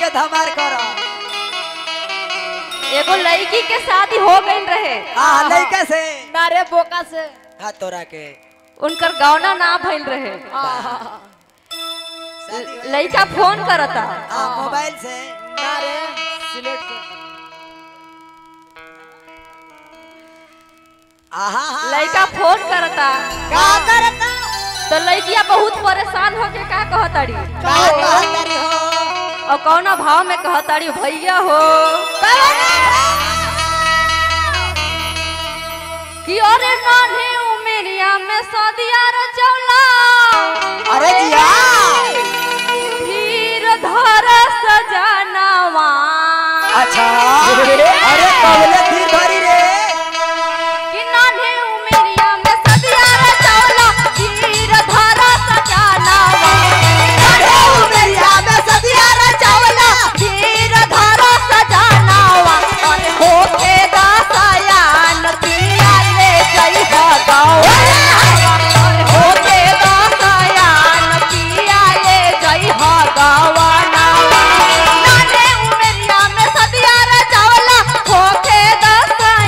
इज्जत हमार करो एगो लड़की के शादी हो गई रहे हाँ लड़का से नारे बोका से हाँ तोरा के उनकर गौना ना भइल रहे शादी हो- लड़का फोन करता हाँ मोबाइल से नारे सिलेट के आहा हा लड़का फोन करता का करता तो लड़किया बहुत परेशान होके का कहताड़ी का कहतरी हो और कौना भाव में कहताड़ी भैया हो कि अरे नानी उमेरिया में सदिया रचौला अरे जिया धीर धर सजनवा अच्छा अरे कबले थी भरी रे कि नानी उमेरिया में सदिया रचौला धीर धर सजनवा मेरिया में सदिया रे चावला धीर धर सजनवा अरे होके दासयान पिया ले जई भगवान होके दासयान पिया ले जई भगवान नाने उमेरिया में सदिया रे चावला होके दासयान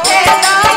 के दा